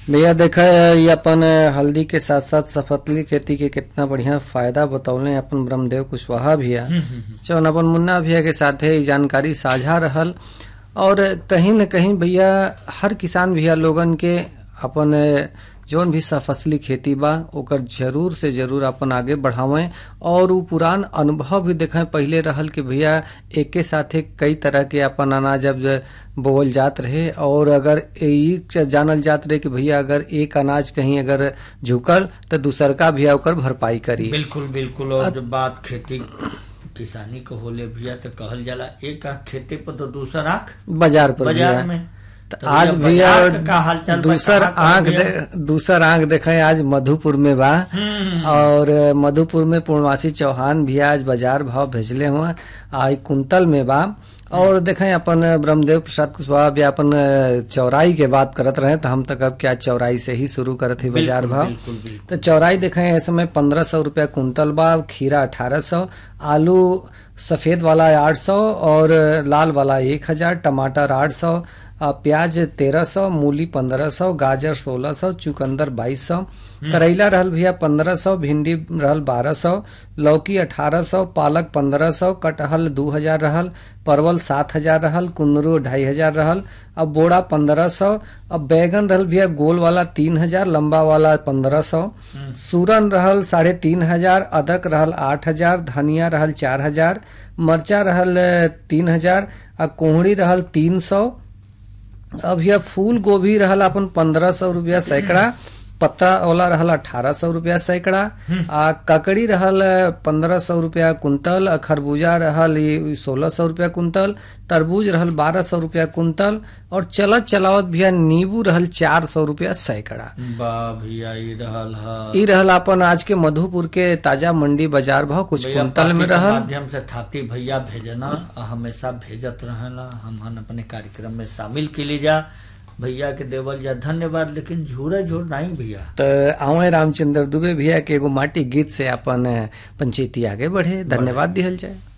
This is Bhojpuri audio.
भैया देखा ये अपन हल्दी के साथ साथ सफतली खेती के कितना बढ़िया फायदा बतौले अपन ब्रह्मदेव कुशवाहा भैया जौन अपन मुन्ना भैया के साथे ई जानकारी साझा रहल और कहीं न कहीं भैया हर किसान भैया लोगन के अपन जौन भी सफसली खेती बा ओकर जरूर से जरूर अपन आगे बढ़ावें और उ पुरान अनुभव भी देखें पहले रहल कि भैया एक के साथे कई तरह के अपन अनाज अब बोवल जात रहे और अगर ई जानल जात रहे कि भैया अगर एक अनाज कहीं अगर झुकल तो दूसर का भैया ओकर भरपाई करी बिल्कुल बिल्कुल और जब बात खेती किसानी को होले भैया तो कहल जाला एक आंख खेती पर तो दूसर आंख बाजार पर बाजार भैया में तो तो आज भैया भैया बाजार का हालचाल बा, दूसर कहाँ कहाँ आंख भैया? दे, दूसर आंख देखे आज मधुपुर में बा हम्म, और मधुपुर में पूर्णवासी चौहान भी आज बाजार भाव भेजले हुआ आई कुंतल में बा और देखें अपन ब्रह्मदेव प्रसाद कुशवाहा भी अपन चौराई के बात करत रहे तो हम तक अब क्या चौराई से ही शुरू करत ही बाजार बिल्कुल, भाव बिल्कुल बिल्कुल तो चौराई देखें इस समय पंद्रह सौ रुपया कुंतल बा खीरा अठारह सौ आलू सफेद वाला आठ सौ और लाल वाला एक हजार टमाटर आठ सौ प्याज तेरह सौ मूली पंद्रह सौ गाजर सोलह सौ चुकंदर बाईस सौ करेला रहल भैया पंद्रह सौ भिंडी रहल बारह सौ लौकी अठारह सौ पालक पंद्रह सौ कटहल दू हजार रहल परवल सात हजार रहल कुंदरू ढाई हजार रहल अब बोड़ा पंद्रह सौ अब बैगन रहल भैया गोल वाला तीन हजार लंबा वाला पंद्रह सौ सूरन रहल साढ़े तीन हजार अदरक रहल आठ हजार धनिया रहल चार हजार मरचा रहल तीन हजार आ कोहड़ी रहल तीन सौ अब यह फूल गोभी रहल अपन पंद्रह सौ रुपया सैकड़ा पत्ता वाला रहल अठारह सौ रुपया सैकड़ा आ ककड़ी रहल पंद्रह सौ रुपया कुंतल आ खरबूजा रहल सोलह सौ रुपया कुंतल तरबूज रहल बारह सौ रुपया कुंतल और चलत चलावत भैया नींबू रहल चार सौ रुपया सैकड़ा वाह भैया ये रहल हा ई रहल अपन आज के मधुपुर के ताजा मंडी बाजार भाव कुछ भैया कुंतल में पार्टी के रहल माध्यम से थाती भैया भेजना आ हमेशा भेजत रहेला हम अपने कार्यक्रम में शामिल के लिए जा भैया के देवल जा धन्यवाद लेकिन झूरे झूर नहीं भैया तो आवे रामचंद्र दुबे भैया के एगो माटी गीत से अपन पंचायती आगे बढ़े धन्यवाद दिहल जाए